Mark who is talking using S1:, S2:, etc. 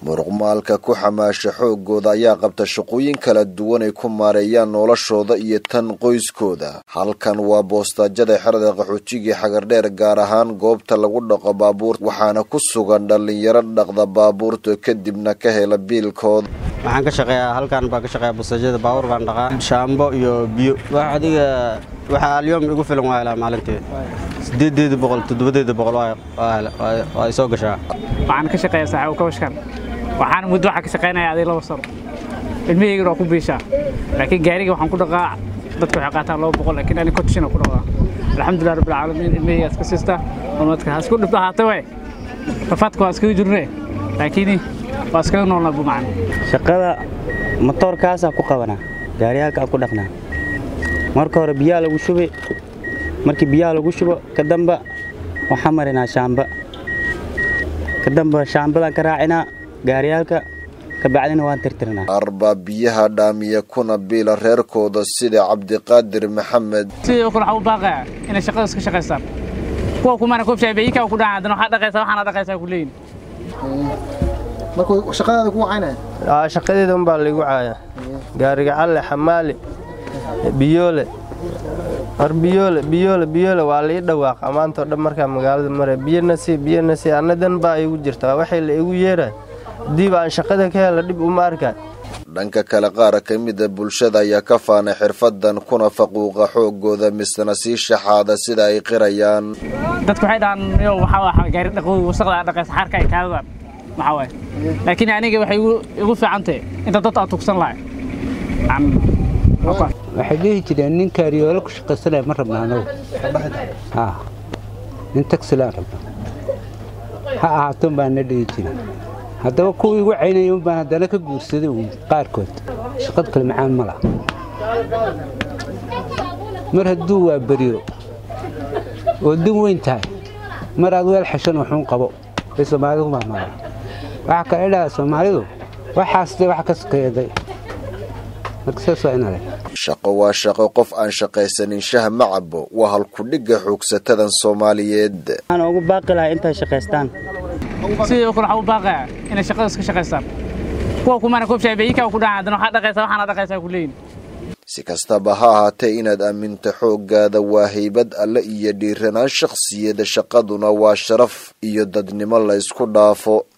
S1: muruqmaalka ku xamaasha xoogooda ayaa qabta shaqooyin kala duwan ay ku maareeyaan noloshooda iyo tan qoyskooda halkan waa boostaajada xerada qaxootigai xagardheer gaar ahaan goobta lagu dhaqo baabuurta waxaana ku sugan dhallinyaro dhaqda baabuurta kadibna ka hela biilkooda
S2: waxaan ka shaqeeyaa halkan baan ka shaqeeyaa bustaajada baabuur baan dhaqaa shaambo iyo biyo wax adiga waxaa alyoom igu filan waa helaa maalintii sideedeeda boqol toddobadeeda boqol waa isoo gashaa
S3: waxaan ka shaqeeyaa saaxiibo kabashkan waxaan muddo waxaa ka shaqeynaya aday laba sano ilmahaygana waa ku biishaa laakiin gaariga waxaan ku dhaqaa dadka waxay qaataan laba boqol laakiin ani kontishina ku dhaqaa alxamdulilah rabbil caalamiin ilmahayga iska siista umadka ha isku dhibto ahaatee way rafaadka waa iskaga jirne laakiin waa iskaga noolnaa bumacan
S4: shaqada matoorkaasaa ku qabanaa gaariyaalkaa ku dhaqnaa marka hore biyaha lagu shubay markii biyaha lagu shubo ka damba waxaan marinaa shaamba ka damba shaambadaan ka raacinaa gaariyaalka kabacdina waan tirtirnaa
S1: arbaa biyaha dhaamiya kuna biila reerkooda sida cabdiqaadir maxamed
S3: sidoo kale waxaa u baaqaya inay shaqada iska shaqaystaan kuwa kumana koobshaay bayikaa ku dhaca haddana waxaa dhaqaysaa waxaana dhaqaysaa ku leeyin
S5: markuu shaqadaada ku wacaynaya
S6: shaqadeeda unbaa laygu caaya gaariga calle xamaali biyoole war biyoole biyoole biyoole waa lai dhawaaqa maantao dhan markaa magaalada mare biyanasi biyanasi annadan baa igu jirta waxay la igu yeeraay haddii baan shaqada ka hela dhib uma arkaa
S1: dhanka kale qaar ka mida bulshada ayaa ka faanay xirfadan kuna faquuqa xoogooda misna sii shaxaada sida ay qirayaan
S3: dadku waxay dhahaan yo waxaa gaari dhaqooy wasaqda dhaqaysa xaarka ay kaadadaan maxaa waaye laakiin aniga waxay igu fiican tahay inta dad aan tugsan lahay
S7: waxay dhihi jireen nin kaariyoolo ku shaqaysanaya ma rabna anagu nin tagsilaan rabna ha ahaaton baan na dhihi jirin haddaba kuwa igu caynaya un baan haddana ka guursaday uun qaarkood shaqad kale macaan ma laha mar hadduu waa beriyo oo din weyn tahay mar aad weel xeshan waxuun qabo bay soomaalidu mahmala waxaa kale dhaha soomaalidu waxaasde wax ka sokeeday
S1: shaqo waa shaqo qof aan shaqaysanin shah ma cabo waa halkudhigga xoogsatadan soomaaliyeed
S4: waxaan ugu baaqi lahaa intay shaqaystaan
S3: sidoo kale waxaa u baaqaya inay shaqada iska shaqaystaan kuwa kumana koobshaay bayikaa ku dhaca haddana waxaa dhaqaysaa waxaana dhaqaysaa ku leeyin
S1: si kastaba ha ahaatee inaad aaminto xooggaada waa haybad alle iyo dhiiranaan shakhsiyada shaqaduna waa sharaf iyo dadnimo la ysku dhaafo